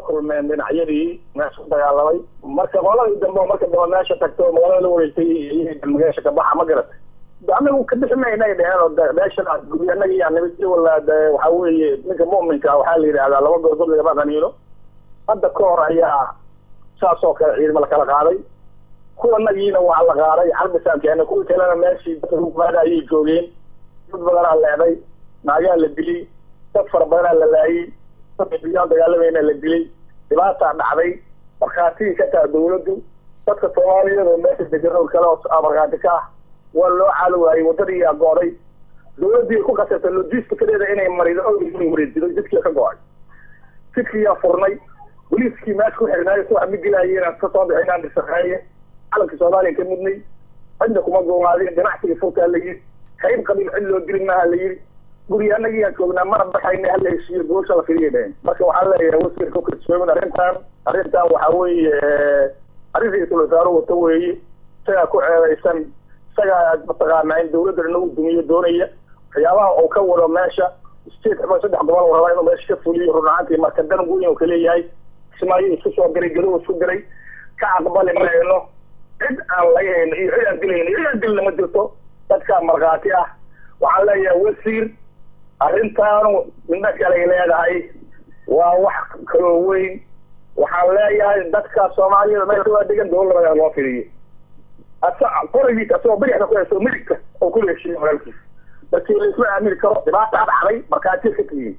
kulmeen dhinacyadii meesha ku dagaalamay marka qoladii dambe oo marka dambe meesha tagto magaalada la wareegtay meesha ka baxa ma garatay anagu ka bixi mayna ay dheheen oo meeshan guryaanaga iyo nabadgelyo wala waxa weeye ninka mu'minka waxaa la yidhahdaa laba goorgood lagama qaniino hadda ka hor ayaa saas oo kale ciidamo lakala qaaday kuwanagiina waa la qaaday xarbisaan keenay kuwii kalena meeshii dadka hukumaada ayay joogeen dad badanaa leeday naagaa la dilay dad fara badanaa la laayay dad biyaan dagaalamayna la dilay dhibaataa dhacday markhaatigii ka taha dawladdu dadka soomaaliyeed oo meesha degan oo kale oo markhaati ka ah waa loo caali waayey waddadii yaa go-day dawladdii ku khasabtay logisticadeeda inay marido owdii wareejido jidkii ka go-ay jidkiyaa furnay boliiskii meesha ku xirnaayo si wax ma gelaayeen ka soo bixinaan dhishaqeeye calanka soomaaliya ka mudnay cidna kuma goomaadin ganacsigii furtaa la yidhi qayb qabiil cid loo dili maaha la yidhi guryaanagii aan joognaa mana baxayna hala heshiiyo goosha la fidiyay dheheen marka waxaa leeyahay wasiirka kalsoomin arrintan arrintan waxaa weeye arrin ra-iisul wasaare wato weeye isagaa ku ceedaysan isagaa mataqaanaa in dawladda inagu dumiyo doonaya waxyaabaha uu ka wado meesha state ama saddex gobol rabaa inuu meesha ka fuliyo run ahaantii marka dan weyn uu kaleeyahay kismaayo isku soo diray gadow isku diray ka aqbali mayno cid aan laga hayno iyo cid aan dilayno iyo cid aan dilna ma jirto dadkaa markhaati ah waxaan leeyahay wasiir arrintaanu midna kalay leedahay waa wax kaloo weyn waxaan leeyahay dadka soomaaliyada meesha waa degan dawladda loo fidiyo asa qorigiisa asagoo bidixda ku haysto midigta oo kula heshiiyo walaalkiisa markii la isma aamini karo dhibaata dhacday markhaatiya ka tihiin